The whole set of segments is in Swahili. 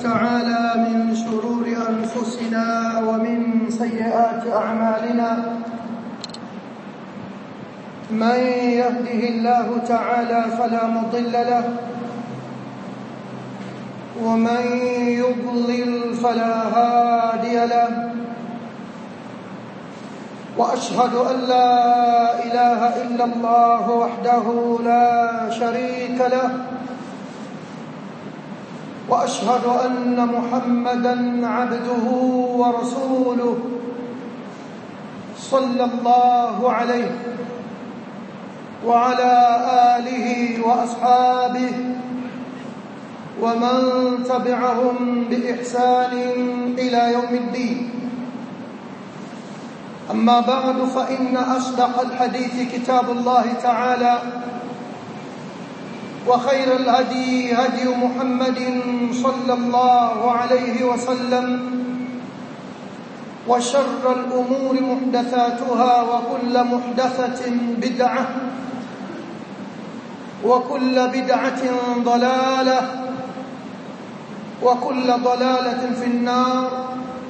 تعالى من شرور أنفسنا ومن سيئات أعمالنا من يهده الله تعالى فلا مضل له ومن يضلل فلا هادي له واشهد ان لا اله الا الله وحده لا شريك له واشهد ان محمدا عبده ورسوله صلى الله عليه وعلى اله واصحابه ومن تبعهم باحسان الى يوم الدين أما بعد فإن أصدق الحديث كتاب الله تعالى وخير الهدي هدي محمد صلى الله عليه وسلم وشر الأمور محدثاتها وكل محدثة بدعة وكل بدعة ضلالة وكل ضلالة في النار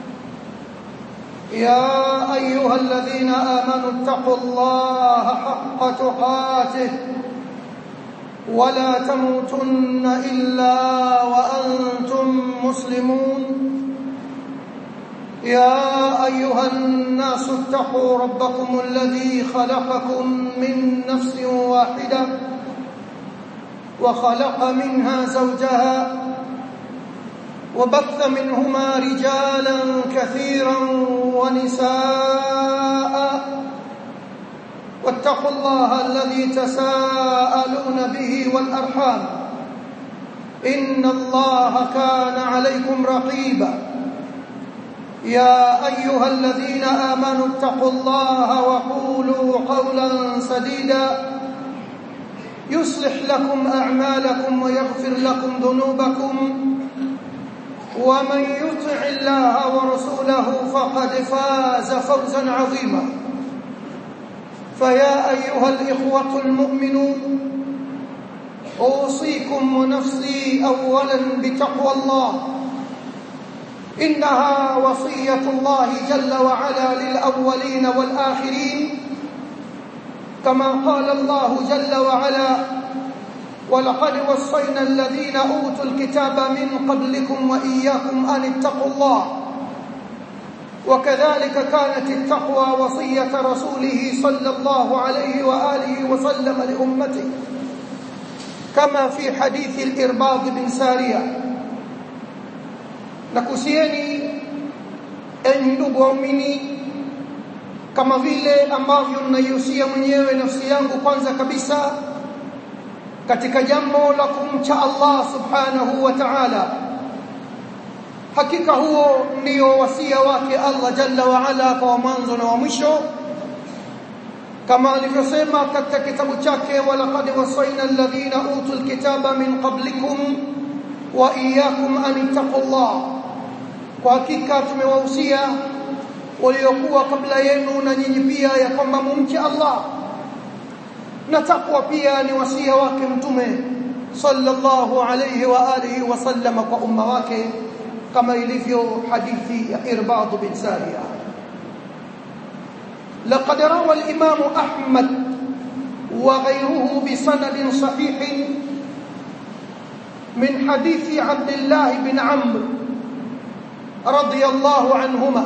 يا أيها الذين آمنوا اتقوا الله حق تقاته ولا تموتن إلا وأنتم مسلمون يا أيها الناس اتقوا ربكم الذي خلقكم من نفس واحدة وخلق منها زوجها وبث منهما رجالا كثيرا ونساء واتقوا الله الذي تساءلون به والارحام ان الله كان عليكم رقيبا يا ايها الذين امنوا اتقوا الله وقولوا قولا سديدا يصلح لكم اعمالكم ويغفر لكم ذنوبكم ومن يطع الله ورسوله فقد فاز فوزا عظيما فيا ايها الاخوه المؤمنون اوصيكم ونفسي اولا بتقوى الله انها وصيه الله جل وعلا للاولين والاخرين كما قال الله جل وعلا ولقد وصينا الذين اوتوا الكتاب من قبلكم واياكم ان اتقوا الله وكذلك كانت التقوى وصيه رسوله صلى الله عليه واله وسلم لامته كما في حديث الارباض بن ساريه nakusieni enyi ndugu waumini kama vile ambavyo ninaihusia mwenyewe nafsi yangu kwanza kabisa katika jambo la kumcha Allah subhanahu wa ta'ala hakika huo ndio wasia wake Allah jalla wa ala kwa mwanzo na wa mwisho kama alivyosema katika kitabu chake walaqad wasayna alladhina utul kitaba min qablikum wa iyyakum an ittaqullah kwa hakika tumewahusia waliokuwa kabla yenu na nyinyi pia ya kwamba mumche Allah na takwa pia ni wasia wake mtume sallallahu alayhi wa alihi wasallam kwa umma wake kama ilivyo hadithi ya Irbad bin Sariya لقد روى الإمام أحمد وغيره بسند صحيح من حديث عبد الله بن عمرو رضي الله عنهما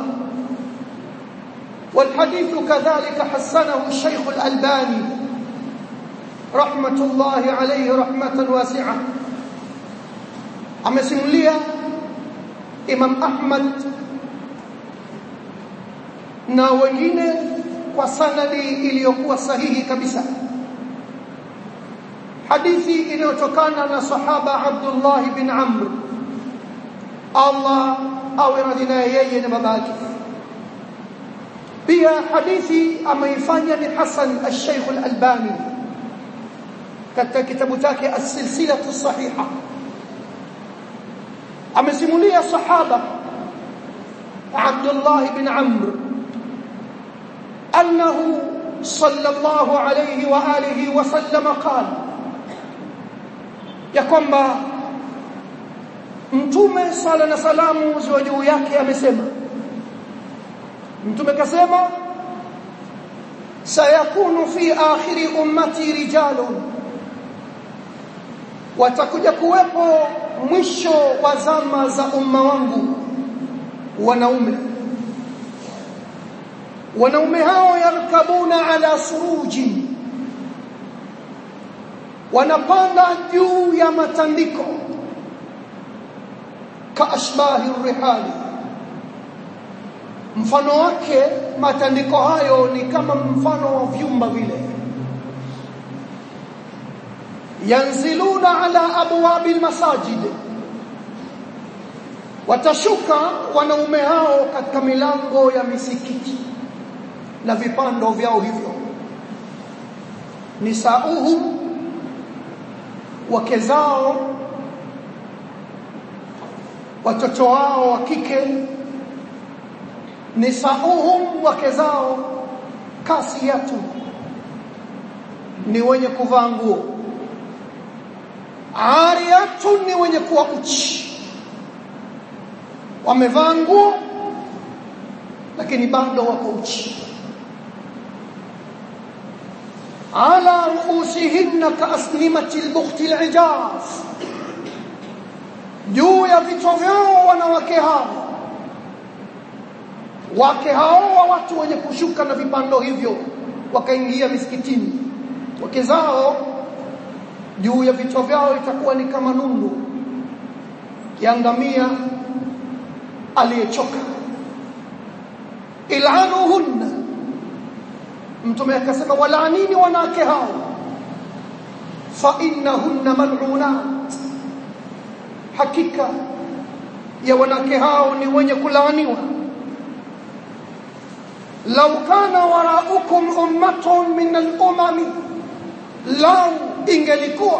والحديث كذلك حسنه الشيخ الألباني رحمة الله عليه رحمة واسعة amesimulia Imam Ahmad na wengine kwa sanadi iliyokuwa sahihi kabisa hadithi inayotokana na sahaba Abdullah bin Amr Allah awe radhi naye yeye na babake pia hadithi ameifanya ni Hasan al-Sheikh al-Albani katika kitabu chake as-silsilatu sahiha amesimulia sahaba Abdullah bin Amr أنه صلى الله عليه وآله وسلم قال يكما mtume sala na salamu ziwe juu yake amesema mtume kasema sayakunu fi akhiri ummati rijalun watakuja kuwepo mwisho wa zama za umma wangu wanaume wanaume hao yarkabuna ala suruji wanapanda juu ya matandiko kaashbahi rihali mfano wake matandiko hayo ni kama mfano wa vyumba vile yanziluna ala abwabi almasajid watashuka wanaume hao katika milango ya misikiti na vipando vyao hivyo nisauhum wake zao watoto wao wa kike nisauhum wake zao kasiyatu ni wenye kuvaa nguo ariyatu ni wenye kuwa uchi wamevaa nguo lakini bado wako uchi ala ruusihinna kaasnimati lbukhti lijaz juu ya vichwa vyao wanawake hao wake hao wa watu wenye kushuka na vipando hivyo wakaingia misikitini wake zao juu ya vichwa vyao itakuwa ni kama nundu kiangamia aliyechoka ilanuhunna mtume akasema walaanini wanawake hao fa innahunna mal'unat hakika ya wanawake hao ni wenye kulaaniwa law kana waraukum ummatun min al-umami lau ingelikuwa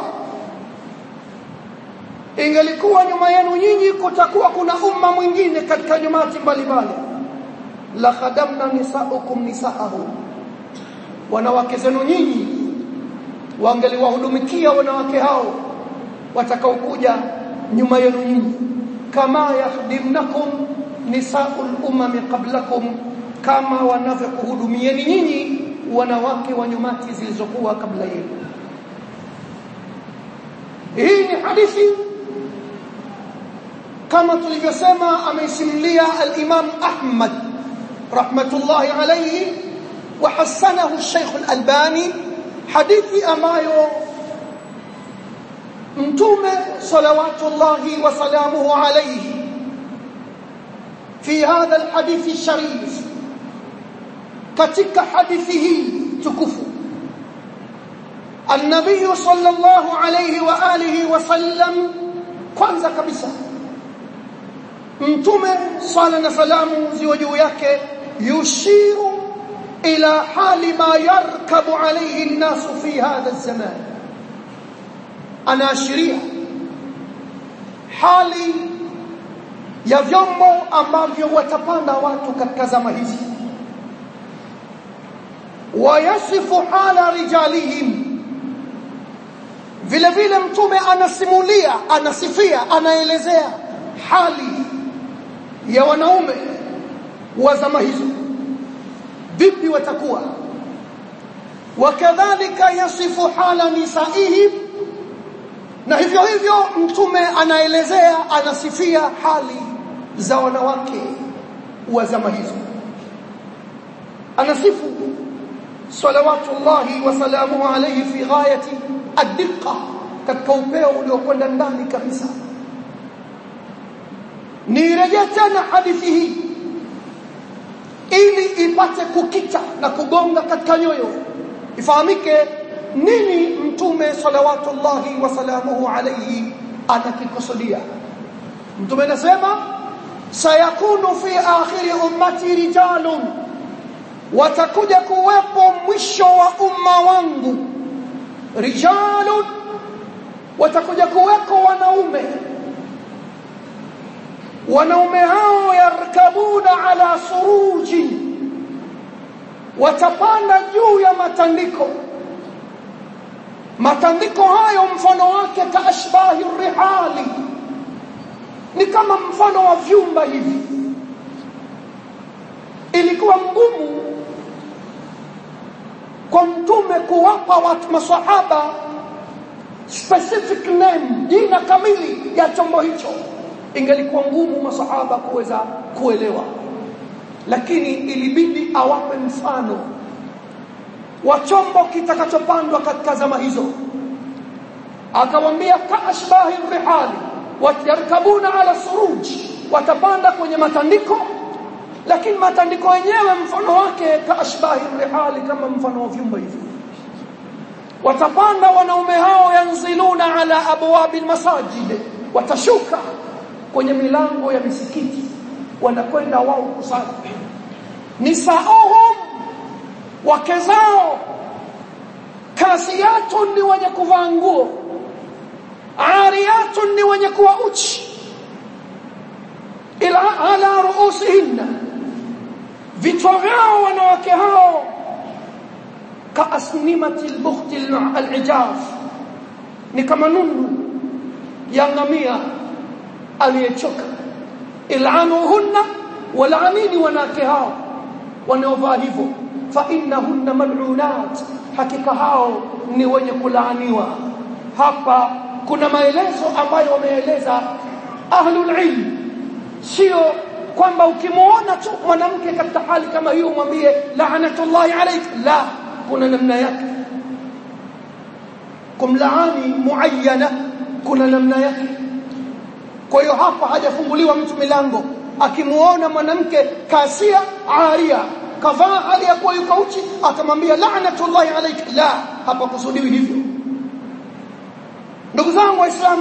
ingelikuwa nyuma yenu nyinyi kutakuwa kuna umma mwingine katika nyumati mbalimbali la khadamna nisaukum nisaahu wanawake zenu nyinyi wangeliwahudumikia wanawake hao watakaokuja nyuma yenu nyinyi kama yakhdimnakum nisaul umami qablakum kama wanavyokuhudumieni nyinyi wanawake wa nyumati zilizokuwa kabla yenu hii ni hadithi kama tulivyosema ameisimulia al-Imam Ahmad rahmatullahi alayhi wa hasanahu Sheikh al-Albani hadithi ambayo mtume salawatullahi wa salamuhu alayhi fi hadha al-hadith al-sharif katika hadithi hii tukufu النبي صلى الله عليه وآله وسلم kwanza kabisa mtume sala na salamu ziwe juu yake yushiru ila hali ma yarkabu alayhi an-nas fi hadha az-zaman anaashiria hali ya vyombo ambavyo watapanda watu katika zama hizi wayasifu hala rijalihim vile vile mtume anasimulia anasifia anaelezea hali ya wanaume wa zama hizo vipi watakuwa wakadhalika yasifu hala nisaihim na hivyo hivyo mtume anaelezea anasifia hali za wanawake wa zama hizo anasifu salawatullahi wa salamuhu alayhi fi ghayati addiqa katika upeo uliokwenda ndani kabisa nirejee tena hadithi hii ili ipate kukita na kugonga katika nyoyo ifahamike nini mtume salawatullahi wa salamuhu alayhi anakikusudia mtume anasema sayakunu fi akhiri ummati rijalun watakuja kuwepo mwisho wa umma wangu rijalun watakuja kuweko wanaume wanaume hao yarkabuna ala suruji watapanda juu ya matandiko matandiko hayo mfano wake kaashbahi rihali ni kama mfano wa vyumba hivi ilikuwa ngumu kwa mtume kuwapa watu masahaba specific name jina kamili ya chombo hicho ingelikuwa ngumu masahaba kuweza kuelewa lakini ilibidi awape mfano wa chombo kitakachopandwa katika zama hizo akawambia kaashbahi rihali watarkabuna ala suruj watapanda kwenye matandiko lakini matandiko yenyewe mfano wake kaashbahi rihali kama mfano wa vyumba hivi watapanda wanaume hao yanziluna ala abwabi almasajid watashuka kwenye milango ya misikiti wanakwenda wao kusali nisaohum wake zao kasiyatun ni wenye kuvaa nguo ariyatun ni wenye kuwa uchi ila ala ruusihinna vichwa vyao wanawake hao kaasnimati albukhti alijaf ni kama nundu ya ngamia aliyechoka ilanuhunna walaanini wanawake hao wanaovaa hivyo fa innahunna mal'unat hakika hao ni wenye kulaaniwa hapa kuna maelezo ambayo wameeleza ahlul ilm sio kwamba ukimuona tu mwanamke katika hali kama hiyo mwambie laanatullahi alayk la kuna namna yake kumlaani muayyana kuna namna yake kwa hiyo hapa hajafunguliwa mtu milango akimuona mwanamke kasia aria kavaa hali ya kuwa yuko uchi atamwambia laanatullahi alayk la hapa kusudiwi hivyo ndugu zangu waislamu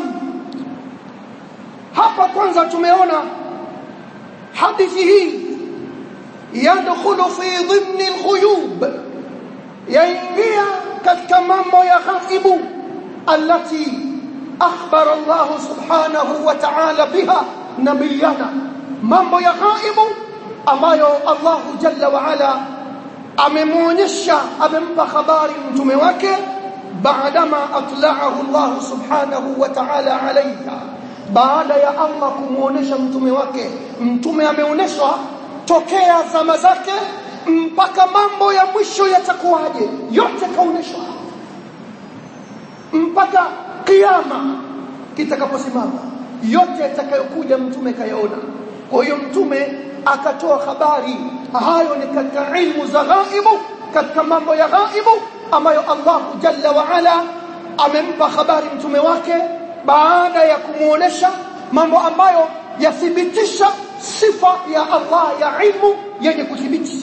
hapa kwanza tumeona hadithi hii yadkhulu fi dhimni alghuyub yaingia katika mambo ya ghaibu allati akhbara Allah subhanahu wa ta'ala biha nabiyana mambo ya ghaibu ambayo Allah jalla wa ala amemuonyesha amempa habari mtume wake baadama atla'ahu Allah subhanahu wa ta'ala alayha baada ya Allah kumuonesha mtume wake mtume ameoneshwa tokea zama zake mpaka mambo ya mwisho yatakuwaje yote kaoneshwa mpaka kiyama kitakaposimama yote yatakayokuja mtume kayaona kwa hiyo mtume akatoa habari hayo ni katika ilmu za ghaibu katika mambo ya ghaibu ambayo Allah jalla wa ala amempa habari mtume wake baada ya kumuonesha mambo ambayo yathibitisha sifa ya Allah ya ilmu yenye kuthibiti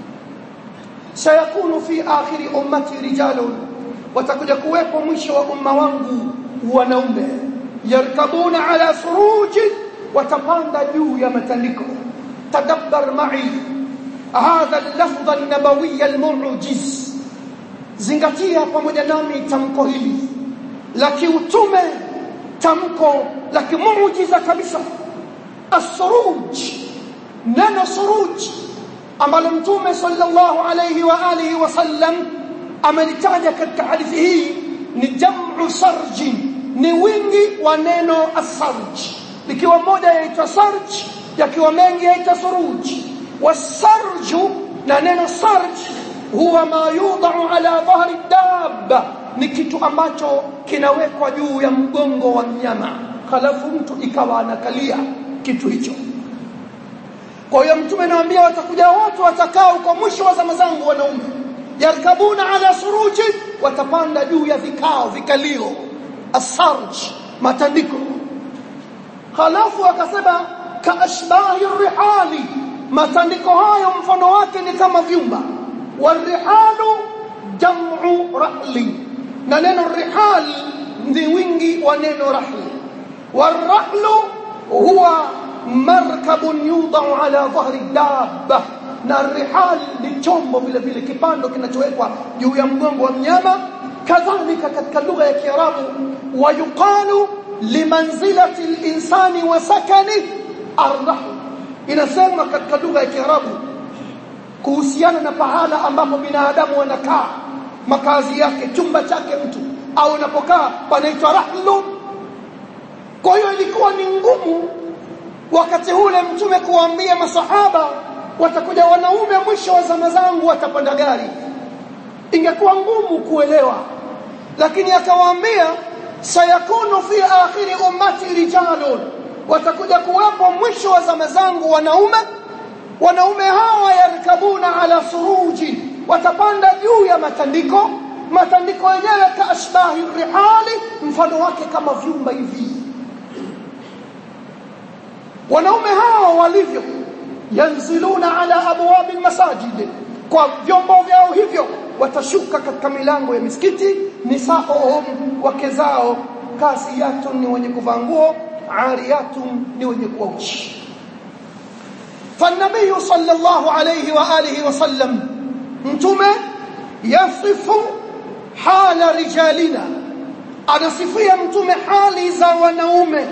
sayakunu fi akhiri ummati rijalun watakuja kuwepo mwisho wa umma wangu wanaume yarkabuna ala suruji watapanda juu ya matandiko tadabbar ma'i hadha al-lafdh an-nabawi al-mu'jiz zingatia pamoja nami tamko hili la kiutume tamko la kimuujiza kabisa as-suruj neno suruj ambalo mtume sallallahu alayhi wa alihi wasallam amelitaja katika hadithi hii ni jam'u sarji ni wingi wa neno as-sarj likiwa moja yaitwa sarj yakiwa mengi yaitwa suruj wasarju na neno sarj huwa ma yudau ala dhahri dabba ni kitu ambacho kinawekwa juu ya mgongo wa mnyama halafu mtu ikawa anakalia kitu hicho kwa hiyo mtume anawaambia watakuja watu watakao kwa mwisho wa zama zangu wanaume yarkabuna ala suruji watapanda juu ya vikao vikalio asarj matandiko halafu akasema kaashbahi rihali matandiko hayo mfano wake ni kama vyumba warihalu jam'u rahli na neno rihal ni wingi wa neno rahli warahlu huwa markabun yudau ala dhahri dabba na rihal ni chombo vile vile kipando kinachowekwa juu ya mgongo wa mnyama kadhalika katika lugha ya kiarabu wayuqalu limanzilati linsani wa sakani arrahl inasema katika lugha ya kiarabu kuhusiana na pahala ambapo binadamu wanakaa makazi yake chumba chake mtu au unapokaa panaitwa rahlu kwa hiyo ilikuwa ni ngumu wakati ule mtume kuwaambia masahaba watakuja wanaume mwisho wa zama zangu watapanda gari ingekuwa ngumu kuelewa lakini akawaambia sayakunu fi akhiri ummati rijalun watakuja kuwepo mwisho wa zama zangu wanaume wanaume hawa yarkabuna ala suruji watapanda juu ya matandiko matandiko yenyewe kaashbahi rihali mfano wake kama vyumba hivi wanaume hawa walivyo yanziluna ala abwabi almasajid kwa vyombo vyao hivyo watashuka katika milango ya misikiti nisaohum wake zao kasiyatun ni wenye kuvaa nguo ariyatun ni wenye kuwa uchi فالنبي صلى الله عليه واله وسلم mtume yasifu hala rijalina anasifia mtume hali za wanaume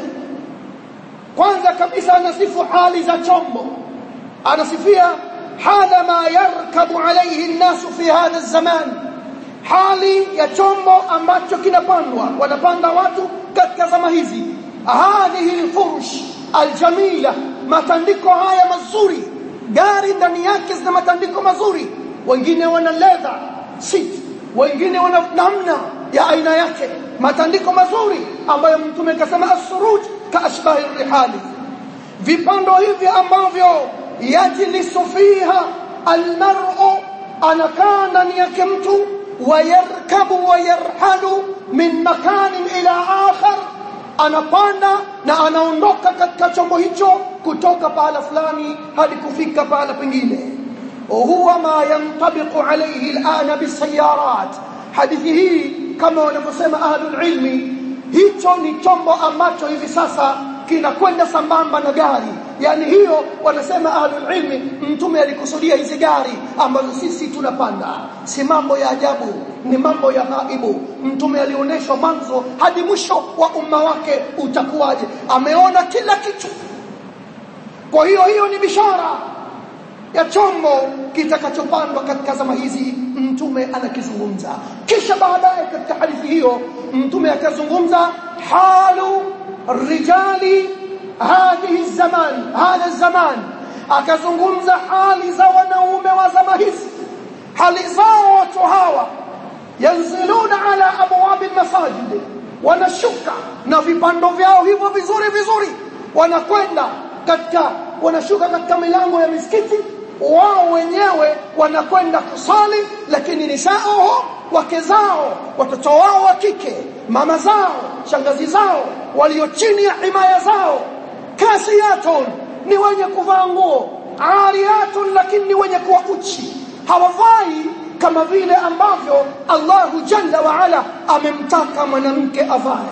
kwanza kabisa anasifu hali za chombo anasifia hala ma yarkabu alayhi an-nasu fi hadha zaman hali ya chombo ambacho kinapandwa wanapanda watu katika zama hizi hadhihi al-furush al-jamila matandiko haya mazuri gari ndani yake zina matandiko mazuri wengine wana leather seat wengine wana namna ya aina yake matandiko mazuri ambayo mtume kasema as-suruj ka ashbahi rihali vipando hivi ambavyo yajlisu fiha almar'u anakaa ndani yake mtu wayarkabu wayarhalu min makanin ila akhar anapanda na anaondoka katika chombo hicho kutoka pahala fulani hadi kufika pahala pengine huwa ma yantabiqu alayhi al'ana bisayarat hadithi hii kama wanavyosema ahlul ilmi hicho ni chombo ambacho hivi sasa kinakwenda sambamba na gari yani hiyo wanasema ahlul ilmi mtume alikusudia hizi gari ambazo sisi tunapanda si mambo ya ajabu ni mambo ya ghaibu mtume alionyeshwa mwanzo hadi mwisho wa umma wake utakuwaje ameona kila kitu kwa hiyo hiyo ni bishara ya chombo kitakachopandwa katika zama hizi mtume anakizungumza kisha baadaye katika hadithi hiyo mtume akazungumza halu rijali hadhihi zaman hadha zaman akazungumza hali za wanaume wa zama hizi hali zao watu hawa yanziluna ala abwabi almasajid wanashuka na vipando vyao hivyo vizuri vizuri wanakwenda katika wanashuka katika milango ya misikiti wao wenyewe wanakwenda kusali lakini nisao wake zao watoto wao wa kike mama zao shangazi zao walio chini ya himaya zao kasiyatun ni wenye kuvaa nguo ariyatun lakini ni wenye kuwa uchi hawavai kama vile ambavyo Allahu jalla wa ala amemtaka mwanamke avae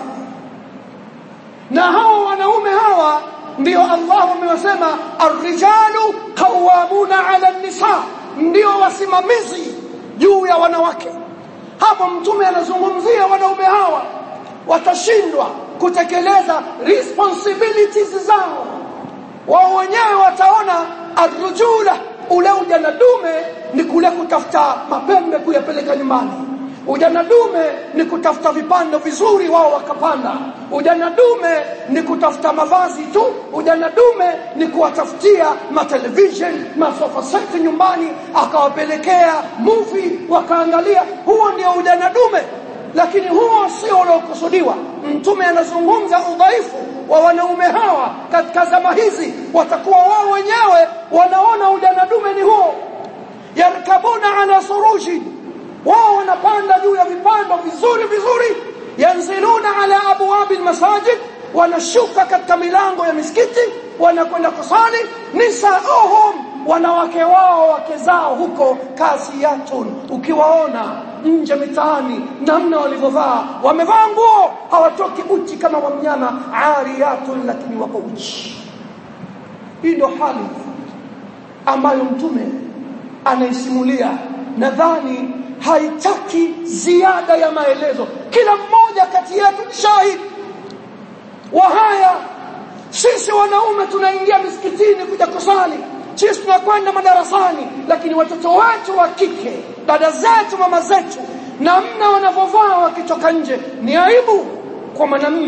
na hawa wanaume hawa ndio Allah amewasema arrijalu qawwamuna ala nisa ndio wasimamizi juu ya wanawake hapo mtume anazungumzia wanaume hawa watashindwa kutekeleza responsibilities zao wao wenyewe wataona arrujula ule ujana dume ni kule kutafuta mapembe kuyapeleka nyumbani ujana dume ni kutafuta vipando vizuri wao wakapanda ujana dume ni kutafuta mavazi tu ujana dume ni kuwatafutia matelevision masofa set nyumbani akawapelekea movie wakaangalia huo ndio ujana dume lakini huo sio unaokusudiwa mtume anazungumza udhaifu wa wanaume hawa katika zama hizi watakuwa wao wenyewe wanaona ujana dume ni huo yarkabuna ala suruji wao wanapanda juu ya vipando vizuri vizuri yanziluna ala abwabi almasajid wanashuka katika milango ya misikiti wanakwenda kusali nisaohum wanawake wao wake zao huko kasiyatun ukiwaona nje mitaani namna walivyovaa wamevaa nguo hawatoki uchi kama wa mnyama ariyatun lakini wako uchi hii ndio hali ambayo mtume anaisimulia nadhani haitaki ziada ya maelezo kila mmoja kati yetu ni shahidi wa haya sisi wanaume tunaingia misikitini kuja kusali sisi tunakwenda madarasani lakini watoto wetu wa kike dada zetu mama zetu namna wanavyovaa wakitoka nje ni aibu kwa mwanamume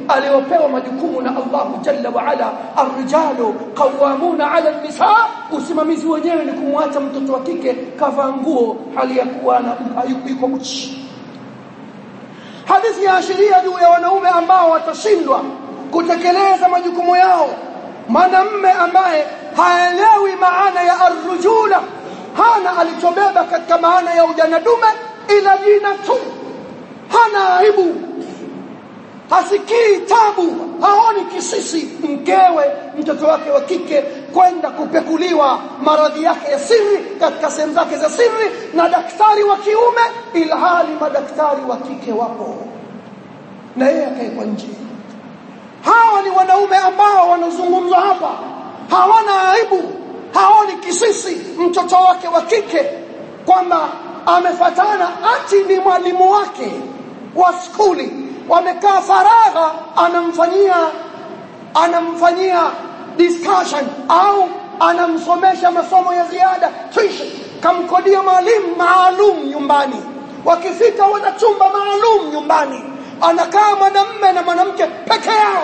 aliopewa majukumu na Allahu jalla wa ala arrijalu qawwamuna ala nisa usimamizi wenyewe ni kumwacha mtoto wa kike kavaa nguo hali ya kuwa na yuko uchi hadithi ya ashiria juu ya wanaume ambao watashindwa kutekeleza majukumu yao mwanamme ambaye haelewi maana ya arrujula hana alichobeba katika maana ya ujana dume ila jina tu hana aibu hasikii tabu haoni kisisi mkewe mtoto wake wa kike kwenda kupekuliwa maradhi yake ya siri katika sehemu zake za siri na daktari wa kiume ilhali madaktari wa kike wapo na yeye akaekwa nje hawa ni wanaume ambao wanazungumzwa hapa hawana aibu haoni kisisi mtoto wake wa kike kwamba amefatana ati ni mwalimu wake wa skuli wamekaa faragha anamfanyia anamfanyia discussion au anamsomesha masomo ya ziada tuition kamkodia mwalimu maalum nyumbani wakifika wana chumba maalum nyumbani anakaa mwanamme na mwanamke peke yao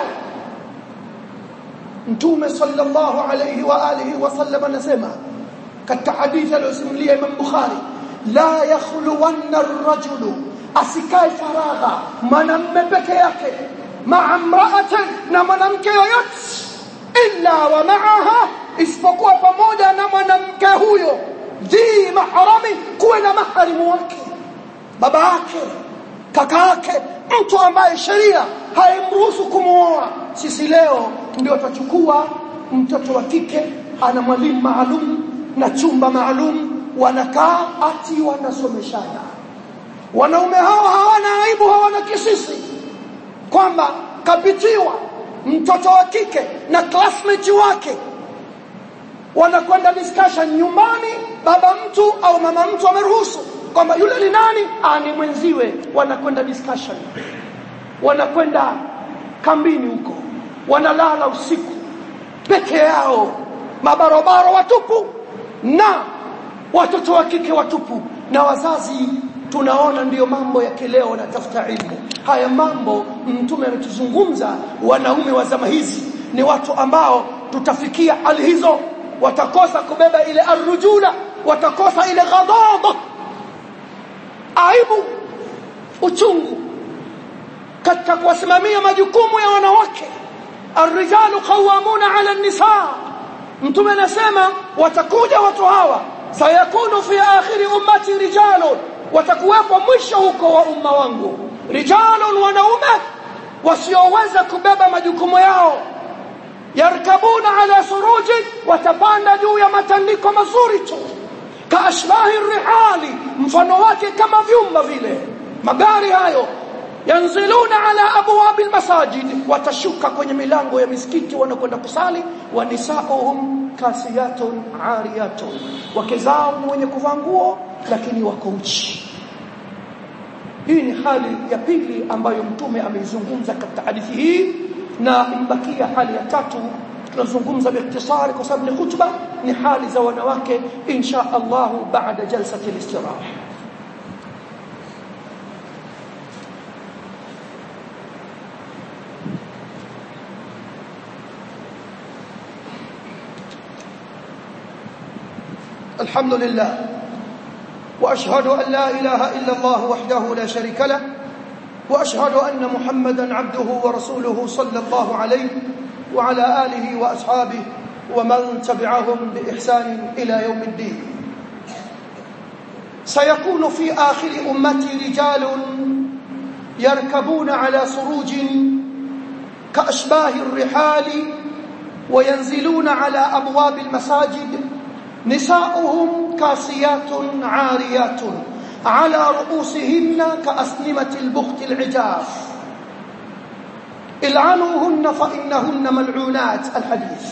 mtume sallallahu alayhi wa alihi wasallam anasema katika hadithi aliyosimulia Imam Bukhari la yakhluwanna ar-rajulu asikae faragha mwanamme peke yake maa mraatin na mwanamke yoyote illa wa maaha isipokuwa pamoja na mwanamke huyo dhi mahrami kuwe na maharimu wake baba yake kaka yake mtu ambaye sheria haimruhusu kumuoa sisi leo ndio tutachukua mtoto wa kike ana mwalimu maalum na chumba maalum wanakaa ati wanasomeshana wanaume hao hawana aibu hawana kisisi kwamba kapitiwa mtoto wa kike na classmate wake wanakwenda discussion nyumbani baba mtu au mama mtu ameruhusu kwamba yule ni nani ah ni mwenziwe wanakwenda discussion wanakwenda kambini huko wanalala usiku peke yao mabarobaro watupu na watoto wa kike watupu na wazazi tunaona ndiyo mambo ya kileo na tafuta ilmu haya mambo mtume ametuzungumza wanaume wa zama hizi ni watu ambao tutafikia hali hizo watakosa kubeba ile arrujula watakosa ile ghadaba aibu uchungu katika kuwasimamia majukumu ya wanawake arrijalu qawamuna ala nisaa mtume anasema watakuja watu hawa sayakunu fi akhiri ummati rijalun watakuwepo mwisho huko wa umma wangu rijalun wanaume wasioweza kubeba majukumu yao yarkabuna ala suruji watapanda juu ya matandiko mazuri tu kaashbahi rihali mfano wake kama vyumba vile magari hayo yanziluna ala abwabi almasajid watashuka kwenye milango ya misikiti wanakwenda kusali wa nisauhum kasiyatun ariyatun wake zao ni wenye kuvaa nguo lakini wako uchi hii ni hali ya pili ambayo mtume ameizungumza katika hadithi hii na imbakia hali ya tatu tunazungumza biikhtisari kwa sababu ni khutba ni hali za wanawake insha Allah baada jalsati al-istiraha الحمد لله واشهد ان لا اله الا الله وحده لا شريك له واشهد ان محمدا عبده ورسوله صلى الله عليه وعلى اله واصحابه ومن تبعهم باحسان الى يوم الدين سيكون في اخر امتي رجال يركبون على سروج كاشباه الرحال وينزلون على ابواب المساجد نساؤهم كاسيات عاريات على رؤوسهن كأسنمة البخت العجاف العنوهن فإنهن ملعونات الحديث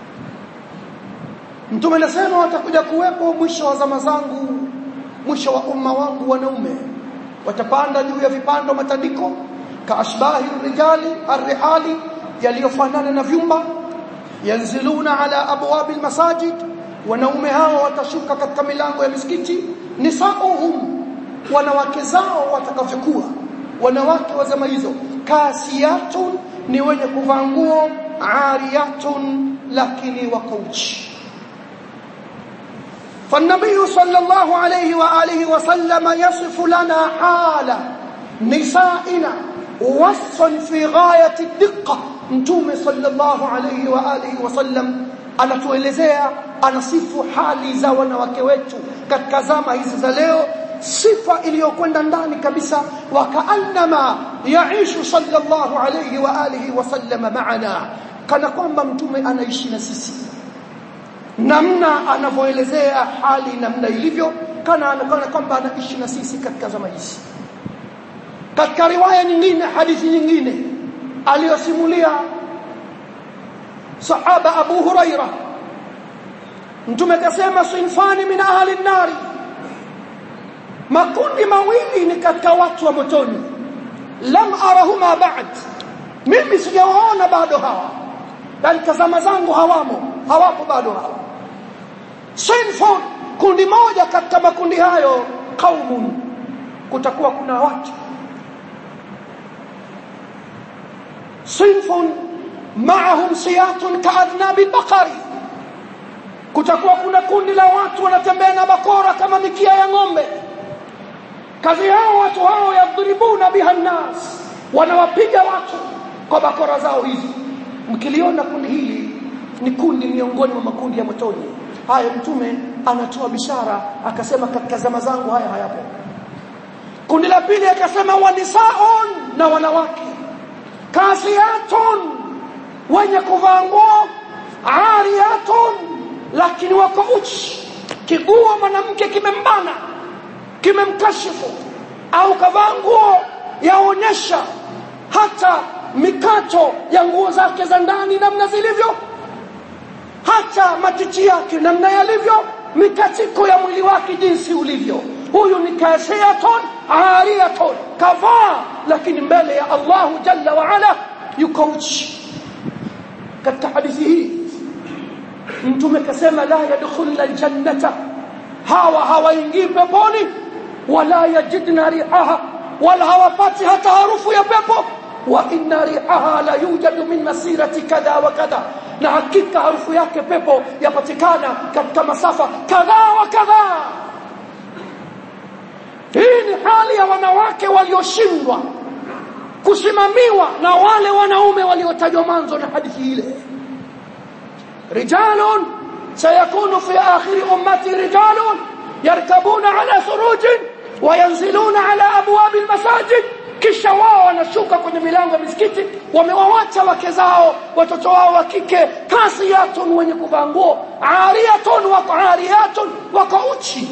mtume anasema watakuja kuwepo mwisho wa zama zangu mwisho wa umma wangu wanaume watapanda juu ya vipando matandiko kaashbahi rijali arrihali yaliyofanana na vyumba yanziluna ala abwabi almasajid wanaume hao watashuka katika milango ya misikiti nisauhum wanawake zao watakavyokuwa wanawake wa zama hizo kasiyatun ni wenye kuvaa nguo ariyatun lakini wako uchi فالنبي صلى الله عليه وآله وسلم يصف لنا حال نسائنا وصفا في غاية الدقة mtume sallallahu alayhi wa alihi wasallam anatuelezea anasifu hali za wanawake wetu katika zama hizi za leo sifa iliyokwenda ndani kabisa wakaannama yaishu sallallahu alayhi wa alihi wasallam maana kana kwamba mtume anaishi na sisi namna anavyoelezea hali namna ilivyo kana anaonekana kwamba anaishi na sisi katika zama hizi katika riwaya nyingine hadithi nyingine aliyosimulia sahaba Abu Huraira mtume akasema sinfani min ahli nari makundi mawili ni katika watu wa motoni lam arahuma ba'd mimi sijawaona bado hawa bali tazama zangu hawamo hawapo bado hawa sinfun kundi moja katika makundi hayo qaumun kutakuwa kuna watu sinfun ma'ahum siyatun ka'adnabi bakari kutakuwa kuna kundi la watu wanatembea na bakora kama mikia ya ng'ombe kazi yao watu hao yadribuna biha nnas wanawapiga watu kwa bakora zao hizi mkiliona kundi hili ni kundi miongoni mwa makundi ya motoni haya mtume anatoa bishara akasema katika zama zangu haya hayapo kundi la pili akasema wanisaun na wanawake kasiyatun wenye kuvaa nguo ariyatun lakini wako uchi kiguo mwanamke kimembana kimemkashifu au kavaa nguo yaonyesha hata mikato ya nguo zake za ndani namna zilivyo hata matiti yake namna yalivyo mikatiko ya mwili wake jinsi ulivyo huyu ni kasiyatun ariyatun kavaa lakini mbele ya Allahu jalla wa ala yuko uchi katika hadithi hii mtume kasema la yadkhulna aljannata hawa hawaingii peponi wala yajidna rihaha wala hawapati hata harufu ya pepo wa inna rihaha la yujadu min masirati kadha wa kadha na hakika harufu yake pepo yapatikana katika masafa kadha wa kadha hii ni hali ya wanawake walioshindwa kusimamiwa na wale wanaume waliotajwa mwanzo na hadithi ile rijalun sayakunu fi akhir ummati rijalun yarkabuna ala surujin wayanziluna ala abwab almasajid kisha wao wanashuka kwenye milango ya misikiti wamewawacha wake zao watoto wao wa kike kasiyatun wenye kuvaa nguo ariyatun wako ariyatun wako uchi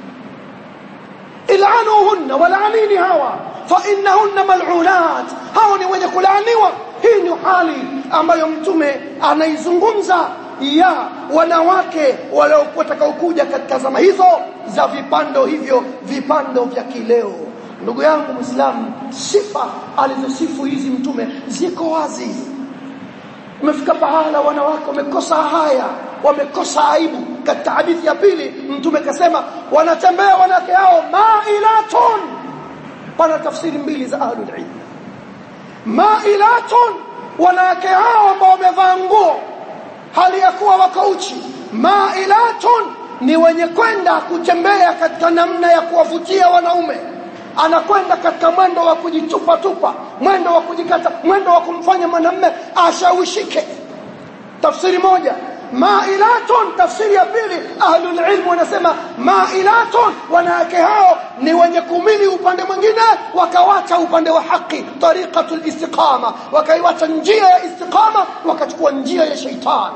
ilanuhunna walaanini hawa fa innahunna mal'unat hao ni wenye kulaaniwa hii ni hali ambayo mtume anaizungumza ya wanawake watakaokuja katika zama hizo za vipando hivyo vipando vya kileo ndugu yangu muislamu sifa alizosifu hizi mtume ziko wazi umefika pahala wanawake wamekosa haya wamekosa aibu katika hadithi ya pili mtume kasema wanatembea wanawake hao mailatun pana tafsiri mbili za ahlul ilm mailatun wanawake hao ambao wamevaa nguo hali ya kuwa wako uchi mailatun ni wenye kwenda kutembea katika namna ya kuwavutia wanaume anakwenda katika mwendo wa kujitupa tupa mwendo wa kujikata mwendo wa kumfanya mwanamume ashawishike tafsiri moja mailatun tafsiri ya pili ahlul ilm wanasema mailatun wanawake hao ni wenye kumili upande mwingine wakawacha upande wa haki tariqatul istiqama wakaiwacha njia ya istiqama wakachukua njia ya shaitani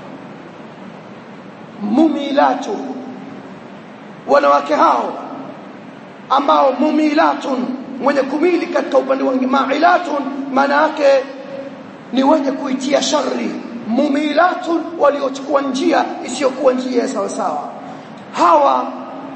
mumilatu wanawake hao ambao mumilatun mwenye kumili katika upande wa mailatun maana yake ni wenye kuitia shari mumilatun waliochukua njia isiyokuwa njia ya sawa sawa hawa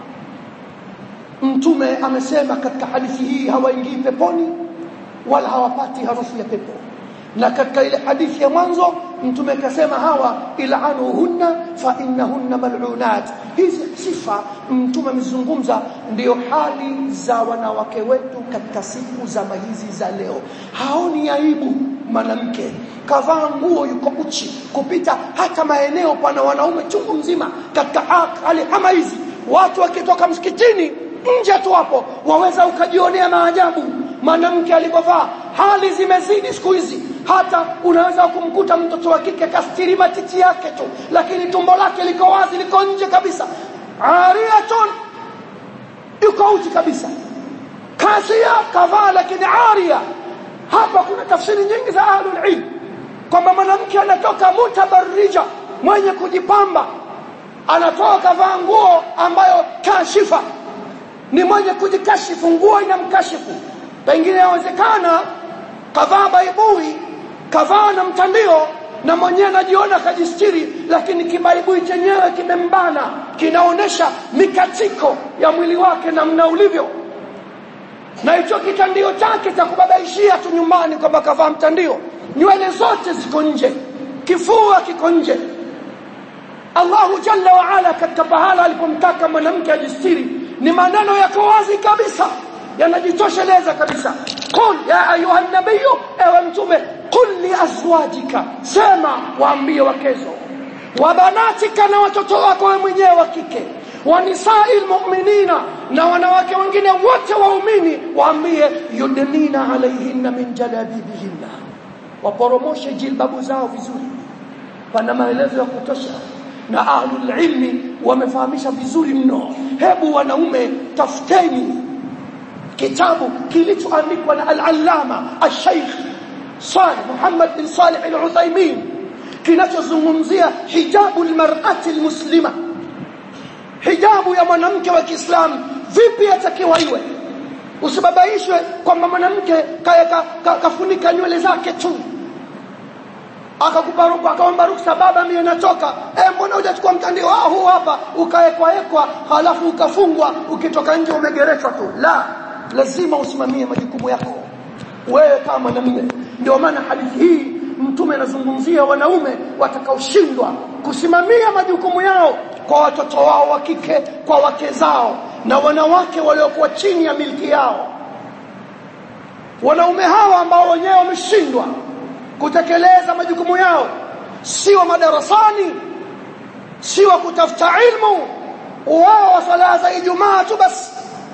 mtume amesema katika hadithi hii hawaingii peponi wala hawapati harufu ya pepo na katika ile hadithi ya mwanzo mtume akasema hawa ilanuhunna fa innahunna mal'unat hizi sifa mtume amezungumza ndio hali za wanawake wetu katika siku za hizi za leo haoni aibu mwanamke kavaa nguo yuko uchi kupita hata maeneo pana wanaume chungu mzima katika hali kama hizi watu wakitoka msikitini nje tu hapo waweza ukajionea maajabu mwanamke alipovaa hali zimezidi siku hizi hata unaweza kumkuta mtoto wa kike kastiri matiti yake tu lakini tumbo lake liko wazi liko nje kabisa ariyatun yuko uchi kabisa kasia kavaa lakini aria hapa kuna tafsiri nyingi za ahlul ilm kwamba mwanamke anatoka mutabarrija mwenye kujipamba anatoka kavaa nguo ambayo kashifa ni mwenye kujikashifu nguo inamkashifu pengine yawezekana kavaa baibui kavaa na mtandio na mwenyewe anajiona kajistiri lakini kibaibui chenyewe kimembana kinaonesha mikatiko ya mwili wake namna ulivyo na hicho kitandio chake cha kubabaishia tu nyumbani kwamba kavaa mtandio nywele zote ziko nje kifua kiko nje Allahu jalla wa ala katika pahala alipomtaka mwanamke ajistiri ni maneno yako wazi kabisa yanajitosheleza kabisa qul ya ayuha nabiyyu ewe mtume qul li azwajika sema waambie wakezo wa banatika na watoto wako wewe mwenyewe wa kike wa nisai almu'minina na wanawake wengine wote waumini waambie yudnina alaihinna min jalabibihinna waporomoshe jilbabu zao vizuri pana maelezo ya kutosha na ahlul ilmi wamefahamisha vizuri mno hebu wanaume tafuteni kitabu kilichoandikwa na al-allama al-sheikh Salih Muhammad bin Salih al-Uthaymeen kinachozungumzia hijabu al-mar'ati al-muslima hijabu ya mwanamke wa Kiislamu vipi atakiwa iwe usibabaishwe kwamba mwanamke kafunika ka, ka, nywele zake tu akakupa ruhusa akaomba ruhusa baba mimi natoka eh mbona hujachukua mtandio ah huu hapa ukaekwa ekwa halafu ukafungwa ukitoka nje umegereshwa tu la lazima usimamie majukumu yako wewe kama mwanamume ndio maana hadithi hii mtume anazungumzia wanaume watakaoshindwa kusimamia majukumu yao kwa watoto wao wa kike kwa wake zao na wanawake waliokuwa chini ya milki yao wanaume hawa ambao wenyewe wameshindwa kutekeleza majukumu yao si wa madarasani si wa kutafuta ilmu wao wa swala za Ijumaa tu basi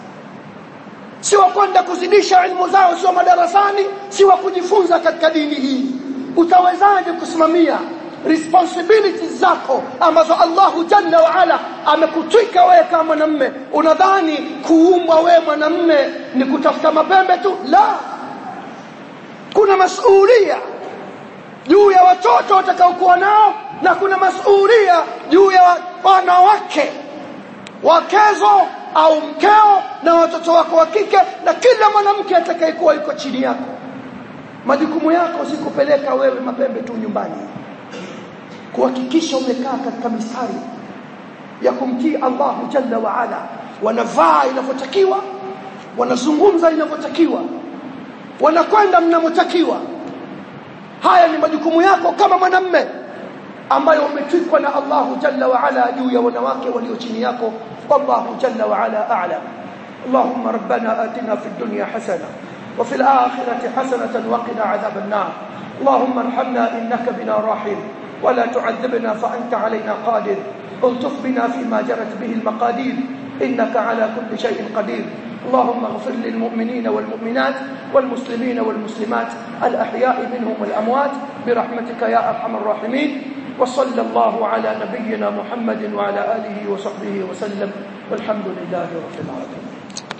si wa kwenda kuzidisha ilmu zao si wa madarasani si wa kujifunza katika dini hii utawezaje kusimamia responsibilities zako ambazo Allahu Jalla wa Ala amekutwika wewe kama mwanamume unadhani kuumbwa wewe mwanamume ni kutafuta mapembe tu la kuna masuhulia juu ya watoto watakaokuwa nao na kuna masuhulia juu ya wanawake wakezo au mkeo na watoto wako wa kike na kila mwanamke atakayekuwa yuko chini yako majukumu yako si kupeleka wewe mapembe tu nyumbani kuhakikisha umekaa katika mistari ya kumtii Allahu Jalla wa Ala wanavaa inavyotakiwa wanazungumza inavyotakiwa wanakwenda mnavyotakiwa haya ni majukumu yako kama mwanamme ambayo umetwikwa na Allahu Jalla wa Ala juu ya wanawake walio chini yako wallahu Jalla wa Ala a'lam اللهم ربنا آتنا في الدنيا حسنة وفي الآخرة حسنة وقنا عذاب النار اللهم ارحمنا إنك بنا راحم ولا تعذبنا فأنت علينا قادر الطف بنا فيما جرت به المقادير إنك على كل شيء قدير اللهم اغفر للمؤمنين والمؤمنات والمسلمين والمسلمات الأحياء منهم والأموات برحمتك يا أرحم الراحمين وصلى الله على نبينا محمد وعلى آله وصحبه وسلم والحمد لله رب العالمين